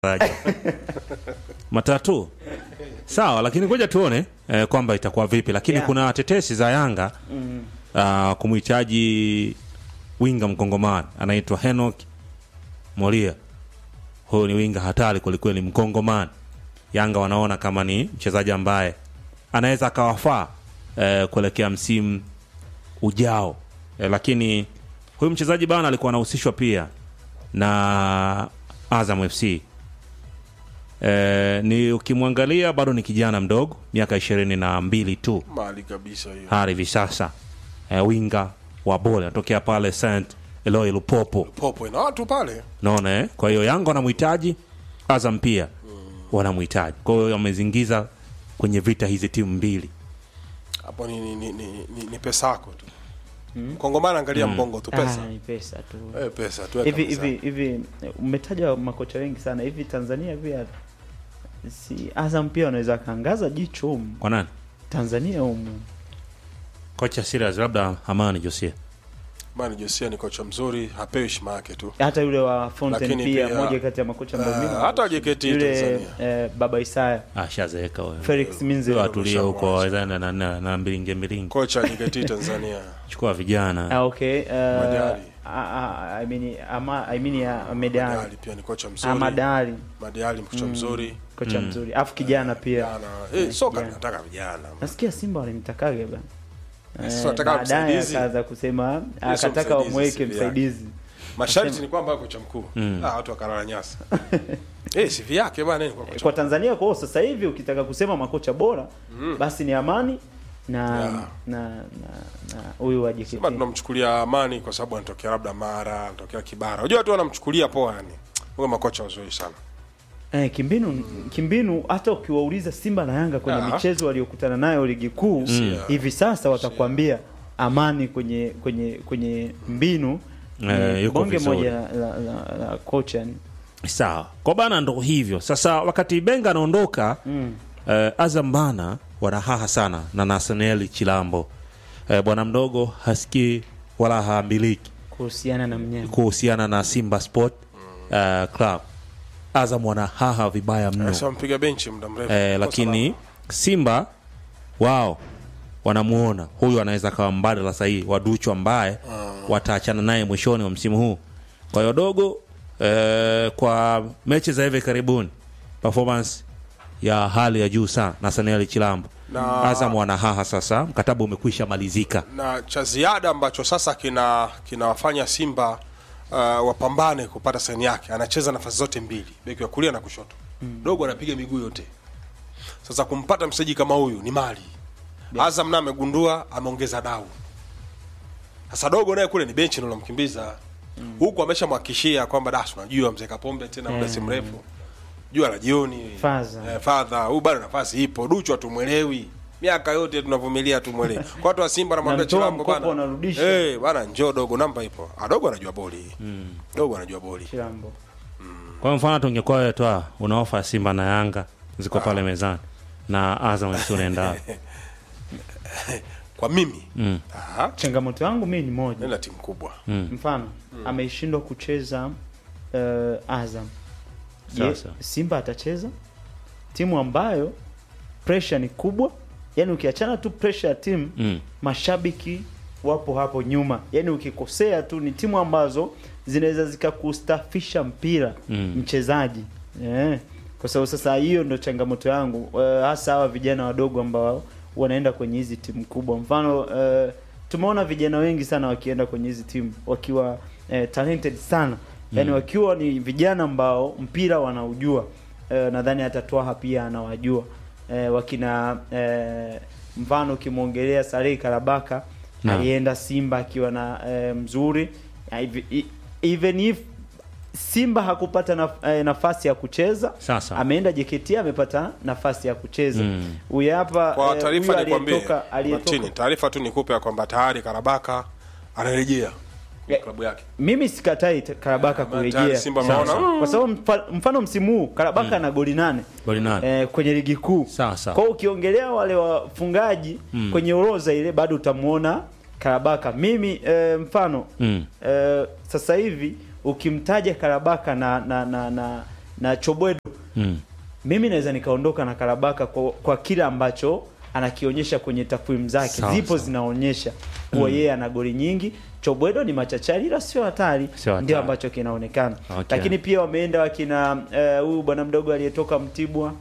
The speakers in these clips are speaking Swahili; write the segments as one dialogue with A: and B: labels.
A: daraja matatu sawa, lakini ngoja tuone eh, kwamba itakuwa vipi, lakini
B: Yeah.
A: kuna tetesi za Yanga
B: Mm.
A: uh, kumhitaji winga mkongomani anaitwa Henok Moria. Huyu ni winga hatari kwelikweli, mkongomani. Yanga wanaona kama ni mchezaji ambaye anaweza akawafaa eh, kuelekea msimu ujao eh, lakini huyu mchezaji bana alikuwa anahusishwa pia na Azam FC. Eh, ni ukimwangalia bado ni kijana mdogo, miaka ishirini na mbili tu
C: mali kabisa hiyo.
A: hadi hivi sasa eh, winga wa bole anatokea pale St Eloi Lupopo,
C: Popo ina watu pale.
A: naona eh? Kwa hiyo Yanga wanamhitaji, Azam pia wanamhitaji, kwa hiyo wamezingiza kwenye vita hizi timu mbili.
C: Hapo ni, ni, ni, ni, ni, ni pesa yako tu. Kongomani angalia mbongo tu pesa.
B: Ah, ni pesa tu
C: Eh, pesa tu.
B: hivi hivi hivi umetaja makocha wengi sana hivi Tanzania pia si Azam pia wanaweza kaangaza jicho humu
A: Kwa nani?
B: Tanzania humu
A: Kocha serious, labda Amani Josia.
C: Mani Josia ni kocha mzuri, hapewi heshima yake tu.
B: hata yule wa Fountain
C: Lakini
B: pia,
C: pia,
B: moja kati ya makocha ambao
C: eh,
B: mimi
C: hata JKT
B: yule
C: Tanzania.
B: eh, baba Isaya
A: Ah, shazeeka wewe.
B: Felix Minze
A: Watulie huko wawezana na, na, na mbilinge mbilinge.
C: Kocha JKT Tanzania.
A: Chukua vijana.
B: ah, okay uh,
C: Madari.
B: ah, ah, I mean ama I mean ya Medali
C: Madali pia ni kocha mzuri.
B: Amadali
C: Madali kocha mzuri.
B: kocha mzuri afu kijana pia
C: Vijana. Eh, soka
B: Vijana.
C: tunataka vijana.
B: nasikia Simba walimtakaga bana
C: Sasa
B: Eh,
C: wanataka
B: baadaye
C: msaidizi.
B: akaanza kusema
C: sio
B: akataka
C: msaidizi,
B: wamweke
C: CV yake.
B: msaidizi
C: Masharti ni kwamba kocha mkuu. Ah, watu wakalala nyasa. Eh, CV yake bwana ni kwa kocha.
B: kwa Tanzania kwao sasa hivi ukitaka kusema makocha bora basi ni Amani na
C: Yeah.
B: na na na huyu wa JKT
C: Sema tunamchukulia Amani kwa sababu anatokea labda Mara, anatokea Kibara. Unajua watu wanamchukulia poa yani. Huyo makocha wazuri sana.
B: Eh, kimbinu kimbinu hata ukiwauliza Simba na Yanga kwenye
C: Ah.
B: michezo waliokutana nayo ligi kuu hivi sasa watakwambia Amani kwenye kwenye kwenye mbinu
A: Eh,
B: ni
A: yuko
B: bonge
A: vizuri.
B: moja la, la, la, la kocha ni
A: Sawa, kwa bana ndo hivyo sasa. Wakati Benga anaondoka mm. eh, Azam bana wanahaha sana na Nathaniel Chilambo eh, bwana mdogo hasikii wala haambiliki
B: kuhusiana na mnyama
A: kuhusiana na Simba Sport eh, Club. Azam wanahaha vibaya mno
C: Sasa mpiga benchi muda mrefu.
A: eh,
C: Kwa
A: lakini Simba wao wanamuona huyu anaweza kawa mbadala sahihi wa Duchu ambaye wataachana naye mwishoni wa msimu huu. Kwa hiyo dogo eh, kwa mechi za hivi karibuni performance ya hali ya juu sana na Samuel Chilambo
C: Na-
A: Azam wanahaha sasa, mkataba umekwisha malizika.
C: na cha ziada ambacho sasa kina kinawafanya Simba uh, wapambane kupata saini yake. Anacheza nafasi zote mbili, beki wa kulia na kushoto. Dogo anapiga miguu yote. Sasa kumpata mchezaji kama huyu ni mali. Azam naye amegundua, ameongeza dau. Sasa dogo naye kule ni benchi ndio mkimbiza. Huku ameshamhakikishia kwamba das, unajua mzee Kapombe tena muda si mrefu. Jua la jioni.
B: Fadha.
C: Eh, fadha. Huyu bado nafasi ipo. Duchu hatumwelewi. Miaka yote tunavumilia hatumwelewi. Kwa watu wa Simba namwambia
B: Namtoa
C: Chilambo
B: mkopo,
C: bana.
B: unarudisha.
C: Eh, bana njoo dogo namba ipo. Ah, dogo anajua boli. Dogo anajua boli.
B: Chilambo
A: Kwa mfano tungekuwa wewe toa una ofa ya Simba na Yanga ziko pale mezani na Azam FC unaenda
C: Kwa mimi.
A: Mm.
C: Ah,
B: changamoto yangu mimi ni moja
C: nenda timu kubwa.
B: mfano ameishindwa kucheza uh, Azam Je,
A: Sasa.
B: Simba atacheza timu ambayo pressure ni kubwa yani ukiachana tu pressure ya timu
A: mm.
B: mashabiki wapo hapo nyuma yani ukikosea tu ni timu ambazo zinaweza zikakustafisha mpira
A: Mm.
B: mchezaji eh. kwa sababu sasa hiyo ndo changamoto yangu uh, hasa hawa vijana wadogo ambao wanaenda kwenye hizi timu kubwa mfano uh, tumeona vijana wengi sana wakienda kwenye hizi timu wakiwa uh, talented sana yani wakiwa ni vijana ambao mpira wanaujua uh, nadhani hata Twaha pia anawajua uh, wakina uh, mfano ukimwongelea Saleh Karabaka
A: Naam.
B: alienda Simba akiwa na uh, mzuri Ya, hivi- i- even if Simba hakupata naf eh, nafasi ya kucheza
A: Sasa.
B: ameenda JKT amepata nafasi ya kucheza
A: Mm.
B: huyu hapa
C: Kwa
B: eh,
C: taarifa
B: huyu
C: nikwambie,
B: aliyetoka aliyetoka
C: Martini, taarifa tu nikupe ya kwamba tayari Karabaka anarejea kwenye
B: Ya-
C: klabu yake.
B: mimi sikatai t- Karabaka
C: tayari
B: kurejea
C: Simba
B: Sawa,
C: ameona,
B: sawa. kwa sababu mfa- mfano msimu huu Karabaka ana goli nane
A: Goli nane.
B: eh, kwenye ligi kuu
A: Sawa, sawa.
B: kwa hiyo ukiongelea wale wafungaji kwenye orodha ile bado utamuona Karabaka mimi eh, mfano
A: Mm.
B: eh, sasa hivi ukimtaja Karabaka na na na na, na Chobwedo
A: Mm.
B: mimi naweza nikaondoka na Karabaka kwa, kwa kile ambacho anakionyesha kwenye takwimu zake
A: Sawa,
B: zipo
A: sawa.
B: zinaonyesha kuwa yeye ana goli nyingi. Chobwedo ni machachari ila sio hatari,
A: Sio hatari.
B: ndio ambacho kinaonekana
A: Okay.
B: lakini pia wameenda wakina eh, huyu bwana mdogo aliyetoka Mtibwa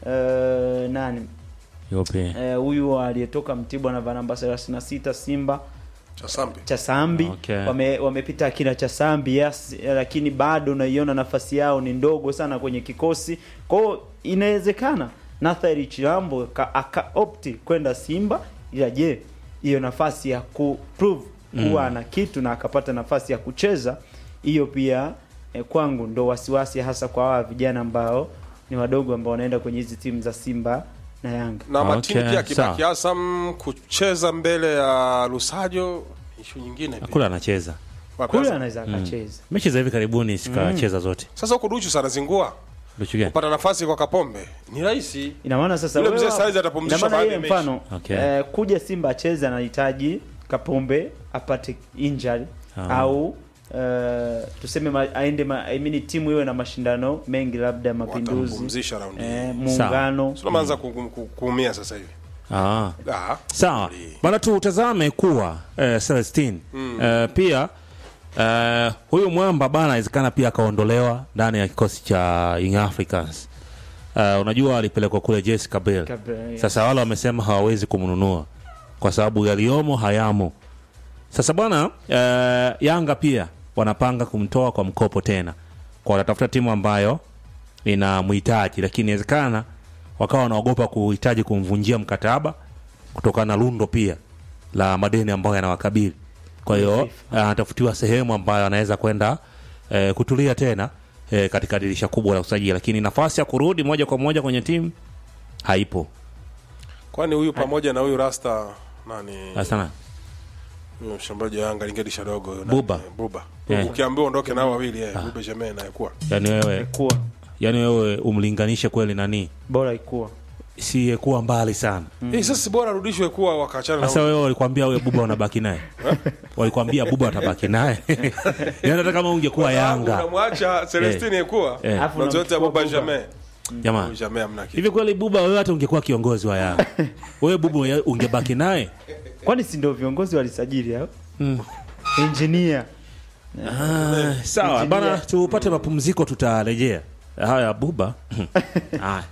B: eh, nani
A: Yupi?
B: Eh, huyu aliyetoka Mtibwa na namba 36 Simba
C: Chasambi.
B: Chasambi
A: Okay.
B: wame, wamepita akina Chasambi yes, eh, lakini bado unaiona nafasi yao ni ndogo sana kwenye kikosi. Kwa hiyo inawezekana Nathari Chilambo ka- aka opti kwenda Simba, ila je, hiyo nafasi ya ku prove kuwa ana kitu na akapata nafasi ya kucheza, hiyo pia eh, kwangu ndo wasiwasi, hasa kwa hawa vijana ambao ni wadogo ambao wanaenda kwenye hizi timu za Simba na Yanga.
C: na
A: Okay,
C: Matini pia akibaki
A: sawa.
C: Azam kucheza mbele ya Lusajo ishu nyingine pia.
A: Kule anacheza
C: Wapi
B: Kule
C: Azam?
B: anaweza akacheza.
A: mechi za hivi karibuni sikacheza zote.
C: Sasa huko Duchu sana zingua
A: Luchu gani?
C: kupata nafasi kwa Kapombe ni rahisi.
B: ina maana sasa
C: Yule
B: wewe
C: mzee
B: hapo-
C: saizi atapumzishwa
B: ina maana
C: baada
B: yeye
C: ya mechi.
B: mfano
A: Okay.
B: eh, kuja Simba acheze anahitaji Kapombe apate injury
A: Ah.
B: au eh, tuseme ma, aende ma, I mean timu iwe na mashindano mengi labda ya mapinduzi
C: Watampumzisha raundi
B: eh,
C: hii.
B: muungano
C: Sio maanza ku- ku- ku- kuumia sasa hivi.
A: Ah.
C: Ah.
A: Sawa bana, tutazame kuwa eh, Celestine eh, pia eh, huyu mwamba bana, inawezekana pia akaondolewa ndani ya kikosi cha Young Africans. Eh, unajua alipelekwa kule Jessica Bell.
B: Kabla, yes.
A: Sasa wale wamesema hawawezi kumnunua kwa sababu yaliyomo hayamo. Sasa bwana eh, Yanga pia wanapanga kumtoa kwa mkopo tena, kwa watatafuta timu ambayo inamhitaji, lakini inawezekana wakawa wanaogopa kuhitaji kumvunjia mkataba kutokana na lundo pia la madeni ambayo yanawakabili. Kwa hiyo anatafutiwa sehemu ambayo anaweza kwenda eh, kutulia tena eh, katika dirisha kubwa la usajili, lakini nafasi ya kurudi moja kwa moja kwenye timu haipo.
C: Kwani huyu pamoja na huyu Rasta nani?
A: Sana
C: Huyo mshambuliaji wa Yanga lingelisha dogo huyo
A: Buba.
C: nani? Buba.
A: Yeah.
C: Ukiambiwa ondoke nao wawili eh, Buba Jamaa na yakuwa.
A: yani wewe,
B: kuwa
A: yani wewe umlinganishe kweli nani,
B: bora ikuwa
A: si kuwa mbali sana.
C: Eh, sasa si bora arudishwe kuwa wakaachana na
A: Sasa
C: huyu.
A: wewe walikwambia wewe Buba unabaki naye, walikwambia Buba watabaki naye yani hata kama ungekuwa Yanga
C: Unamwacha Celestine yakuwa.
A: Eh.
B: Alafu
C: Na zote
B: unamchukua
C: Buba
B: Buba.
C: Jamaa.
A: jamani.
C: Jamaa mna kitu.
A: Hivi kweli Buba wewe hata ungekuwa kiongozi wa Yanga wewe Buba ungebaki naye?
B: kwani si ndio viongozi walisajili hao
A: Mm.
B: engineer
A: Ah, sawa bana, tupate mapumziko, tutarejea. Haya Buba haya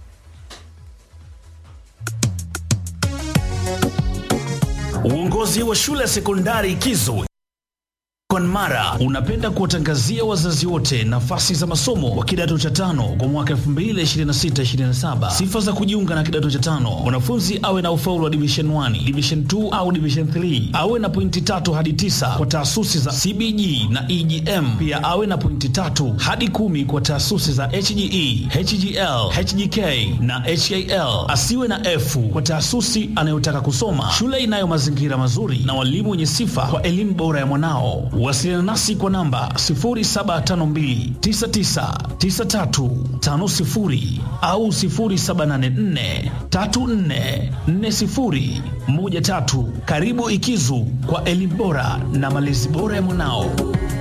D: Uongozi wa shule ya sekondari Kizo Mara unapenda kuwatangazia wazazi wote nafasi za masomo kwa kidato cha tano kwa mwaka 2026-2027. Sifa za kujiunga na kidato cha tano: mwanafunzi awe na ufaulu wa division 1, division 2 au division 3, awe na pointi tatu hadi tisa kwa taasisi za CBG na EGM. Pia awe na pointi tatu hadi kumi kwa taasisi za HGE, HGL, HGK na HAL. Asiwe na F kwa taasisi anayotaka kusoma. Shule inayo mazingira mazuri na walimu wenye sifa kwa elimu bora ya mwanao. Wasiliana nasi kwa namba 0752999350 au 0784344013. Karibu Ikizu kwa elimu bora na malezi bora ya mwanao.